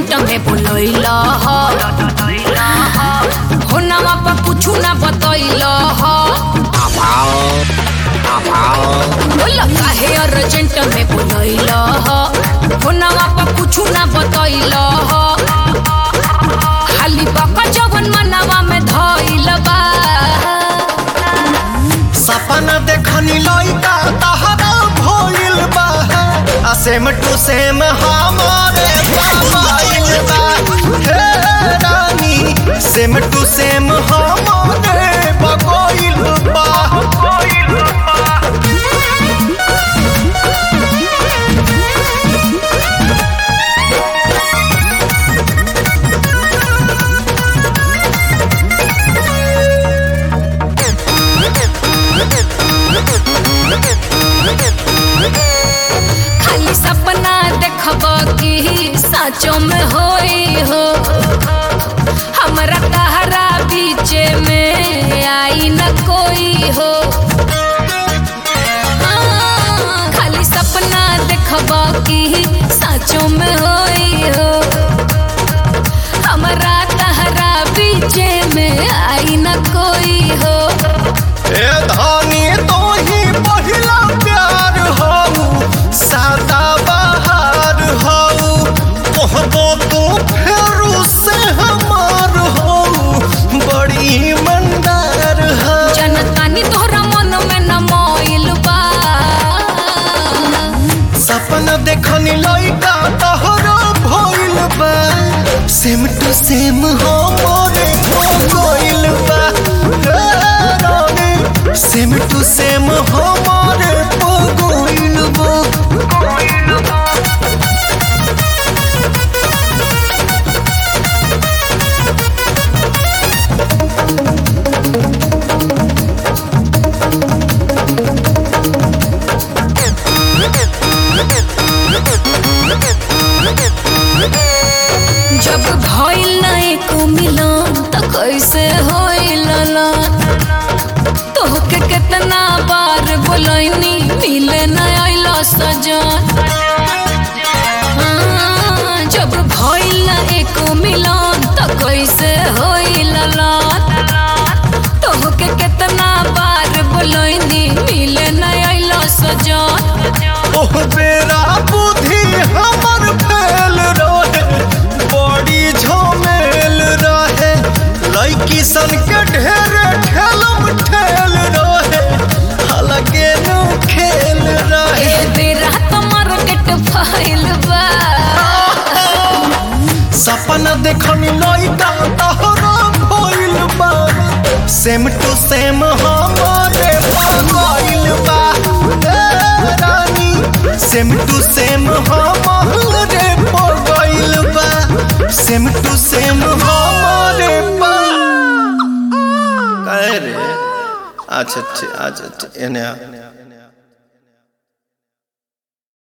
urgent में बोलैल हो नवा पर कुछ ना बतैल बोल काहे अर्जेंट में बोलैल हो नवा पर कुछ ना बतैल खाली बका जवन मनवा में धैल बा सपना देखनी लइका तहरा भइल बा आ सेम टू सेम हमारे मोबाइल बा हे रानी सेम टू सेम हमारे बगोइल बा खाली सपना देखब कि साँचो में होई हो हमरा तहरा बीच में आई न कोई हो हाँ, खाली सपना देखब कि साँचो में होई हो हमरा तहरा बीच में आई न कोई हो ए धानी तो ही पहिला प्यार हऊ सादा बहार हऊ कहबो तू फेरू से हमार हऊ बड़ी मंदार हऊ जनतानी तोहरा मन में न मोइल बा सपना देखनी लइका तहरा भइल बा सेम टू सेम हमरे हो गइल बा हे रानी, सेम टू सेम हमारे हो गइल बा जब भइल नहीं को मिलन त कैसे होइल ना तोहके कितना बार बोलैनी मिले न आइल सजन हाँ, जब भइल नहीं को मिलन त कैसे होइल ना तोहके कितना बार बोलैनी मिले न आइल सजन ओह बेरा बुद्धि हमर फेल रहे बड़ी झमेल रहे लड़की सन के ढेर ठेलम ठेल रहे अलगे नु खेल रहे ए बेरा तो मार्केट फाइल बा सपना देखनी लइका तहरा भइल बा सेम टू सेम हमारे भइल बा ए रानी सेम टू सेम हमारे भइल बा सेम टू सेम हमारे बा काहे रे अच्छा अच्छा अच्छा एने आ